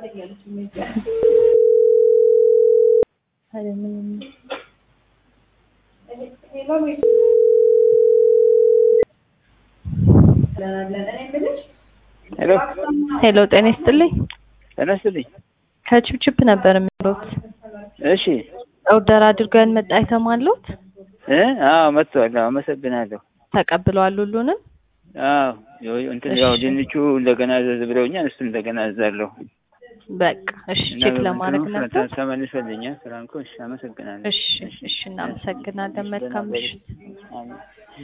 ሄሎ ሄሎ ጤና ይስጥልኝ። ጤና ይስጥልኝ። ከችፕችፕ ነበር የሚሉት እሺ ኦርደር አድርገን መጣ አይተማሉት እ አዎ መጥቷል። አዎ አመሰግናለሁ። ተቀብለዋል ሁሉንም? አዎ ያው እንትን ያው ድንቹ እንደገና ዘዝ ብለውኛል። እሱ እንደገና እዛለሁ በቃ እሺ፣ ቼክ ለማድረግ ነበር። ተመልሶልኛል። ፍራንኮ እሺ፣ አመሰግናለሁ። እሺ እሺ፣ እናመሰግናለን። መልካም ምሽት። አሜን።